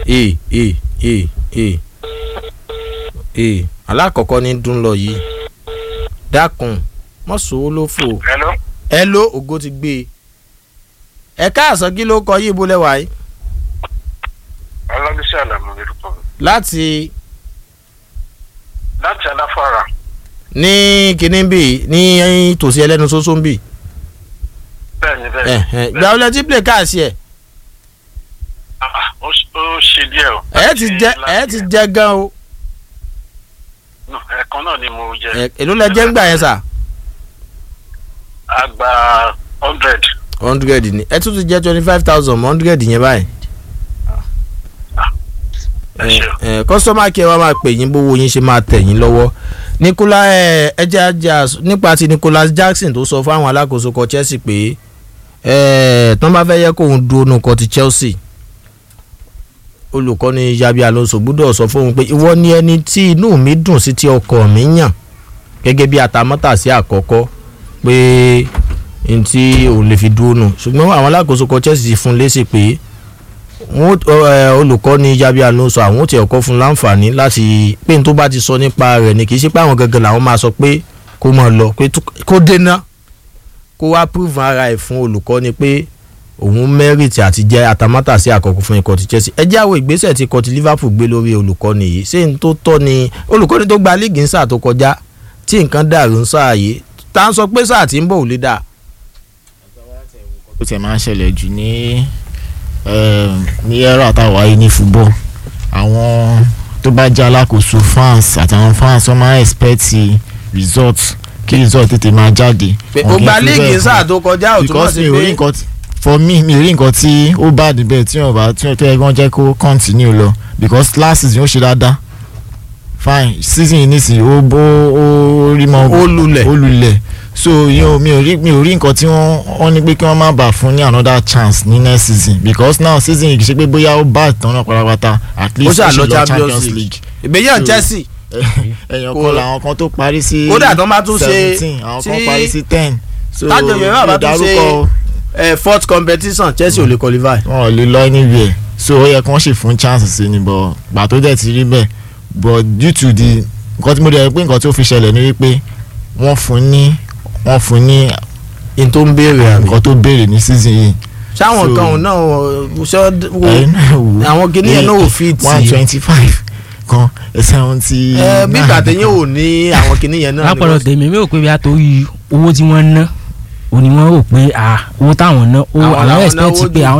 ee ee ee ee ee alákọ̀ọ́kọ́ ní dún lọ yìí dákun mọ́sowó ló fò hello. ẹ ló ògo ti gbé e ẹ káàsán kí ló kọ yìí bó lẹ́wàá yìí ọlọ́dúnṣẹ́ àlàmú lórúkọ mi. láti láti aláfàrà ní kinní bì ní tòsí ẹlẹ́nu sósó ń bì bẹ́ẹ̀ ni bẹ́ẹ̀ ni. gba ọlẹ́ tí play káàsì ẹ̀ Ah, ó ó ṣe díẹ̀ o. ẹ̀ ti jẹ ẹ̀ ti jẹ gan o No, ẹ̀kan náà ni mo jẹ. ẹ̀ èló lẹ jẹ́ ń gbà yẹn sà àgbà hundred. hundred ni ẹ tún ti jẹ́ twenty five thousand hundred yẹn báyìí ẹ ṣe o. ẹ kọ́sọ́mà kí ẹ wá máa pè yín bówó yín ṣe máa tẹ̀ yín lọ́wọ́ Nicola ẹ ẹjẹ ajá nípa ti Nicholas Jackson tó sọ fáwọn alákòóso kọ Chelsea pé ẹ tán bá fẹ́ yẹ kóun dúró nù kọ ti Chelsea olùkọ́ni Xabi Alonso gbọ́dọ̀ sọ fóun pé ìwọ ni ẹni tí inú mi dùn sí tí ọkọ mi yàn gẹ́gẹ́ bí atamọ́tàsí àkọ́kọ́ pé n tí òun lè fi dúró nù ṣùgbọ́n àwọn alákòóso kọ Chelsea fún lésì pé wọn olùkọ́ni Xabi Alonso àwọn ò tí ọkọ fún láǹfààní láti pé n tó bá ti sọ nípa rẹ̀ ni kì í ṣe pé àwọn gangan làwọn máa sọ pé kó máa lọ pé kó dènà kó wá prove ara ẹ̀ fún olùkọ́ni pé òun mẹ́rìtì àti jẹ́ atamátàsí àkọ́kọ́ fún ikọ̀ ti Chelsea ẹ jáwọ́ ìgbésẹ̀ tí ikọ̀ ti Liverpool gbé lórí olùkọ́ni yìí ṣé n tó tọ́ ni olùkọ́ni tó gba líìgì ń sáà tó kọjá tí nǹkan dàrú ń sáà yìí tá à ń sọ pé sáà tí ń bọ̀ ò lè dà. ó ti máa ń ṣẹlẹ̀ jù ní ní ẹ̀rọ àtàwọ̀ ayé ní football àwọn tó bá jẹ́ alákòóso fans àtàwọn fans wọ́n máa ń expect result kí result tètè máa jáde. pé ó gba líìgì ń sáà tó kọjá ò túmọ̀ because sí mi ò rí pé nǹkan tí for me mi ò rí nǹkan tí ó bá níbẹ̀ tí wọ́n bá tí wọ́n tẹ́ wọ́n jẹ́ kó continue lọ because last season ó ṣe dáadáa fine season yìí nísìnyí ó bó ó rí mọ́ Ó lulẹ̀. ó lulẹ̀ so yóò mi ò rí mi ò rí nǹkan tí wọ́n wọ́n ní pé kí wọ́n má bà fún ní another chance ní next season because now season yìí kì í ṣe pé bóyá ó bá ìtàn náà pátápátá at ó least ṣáà ṣì lọ lọ Champions League ìgbéyàn So- Chelsea ẹ̀yàn Kò- kan làwọn kan tó parí sí Kódà tán bá tún ṣe seventeen àwọn kan tí- parí sí ten so tájọ yẹn náà bá tún ṣe ìdárúkọ ẹ fourth competition Chelsea ò lè qualify. wọn ò lè lọ anywhere so ó yẹ kí wọ́n ṣe fún chance sí ni but gbà tó dẹ̀ ti rí bẹ́ẹ̀ but due to the nǹkan tí mo dẹ̀ rí pé nǹkan tí ó fi ṣẹlẹ̀ ni wípé wọ́n fún ní wọ́n fún ní n tó ń béèrè àmì. nǹkan tó béèrè ní season yìí sáwọn So- kan ò náà ṣọ ẹ̀yin náà wò àwọn kìnìún yẹn náà ò fi tì one í. twenty five kan seventy ẹ bí gbàtẹ́yìn ò ní àwọn kìnìún yẹn náà. ni lápọ̀lọ̀ wọ́n- tèmi mi ò pé bí a torí owó tí wọ́n ná òní wọ́n rò pé ah owó táwọn ná ó Àwọn àwọn làwọn expect náwó pé jù. àwọn